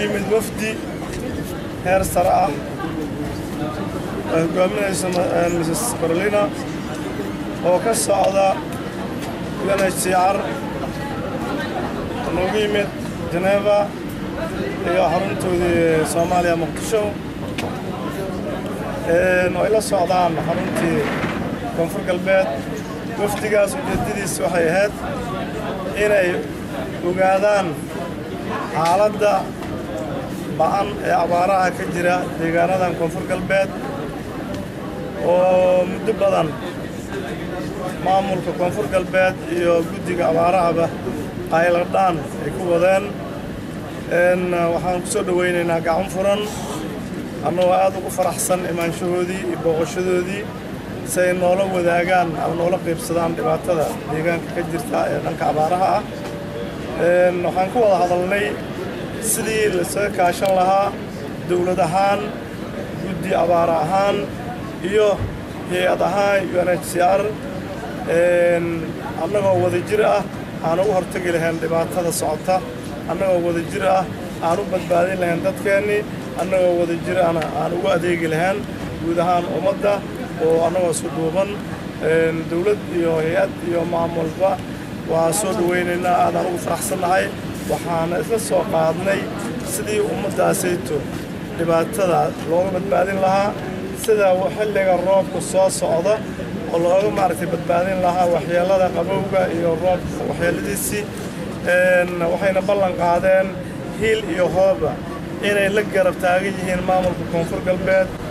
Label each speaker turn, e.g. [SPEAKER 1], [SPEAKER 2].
[SPEAKER 1] yimid wafdi heer sare ah ay hogaaminayso mrs carolina oo ka socda unhcr noogu yimid geneva iyo xaruntoodii soomaaliya muqdisho ay la socdaan xaruntii koonfur galbeed wafdigaas ujeedadiis waxay ahayd inay ogaadaan xaaladda ba'an ee abaaraha ka jira deegaanadan koonfur galbeed oo muddo badan maamulka koonfur galbeed iyo guddiga abaarahaba qayladhaan ay ku wadeen waxaan ku soo dhowaynaynaa gacan furan annagoo aad ugu faraxsan imaanshahoodii iyo booqashadoodii si ay noola wadaagaan ama noola qaybsadaan dhibaatada deegaanka ka jirta ee dhanka abaaraha ah waxaan ku wada hadalnay sidii laisaga kaashan lahaa dowlad ahaan guddi abaara ahaan iyo hay-ad ahaan unhcr annagoo wada jir ah aan ugu hortagi lahayn dhibaatada socota annagoo wada jir ah aan u badbaadin lahayn dadkeennii annagoo wada jir ahna aan ugu adeegi lahayn guud ahaan ummadda oo annagoo isu duuban dowlad iyo hay-ad iyo maamulba waa soo dhowaynaynaa aadaan ugu faraxsannahay waxaana isla soo qaadnay sidii ummaddaasayto dhibaatada looga badbaadin lahaa sida xilliga roobka soo socda oo looga maaragtay badbaadin lahaa waxyeellada qabowga iyo roobka waxyeelladiisii waxayna ballan qaadeen hiil iyo hooba inay la garab taagan yihiin maamulka koonfur galbeed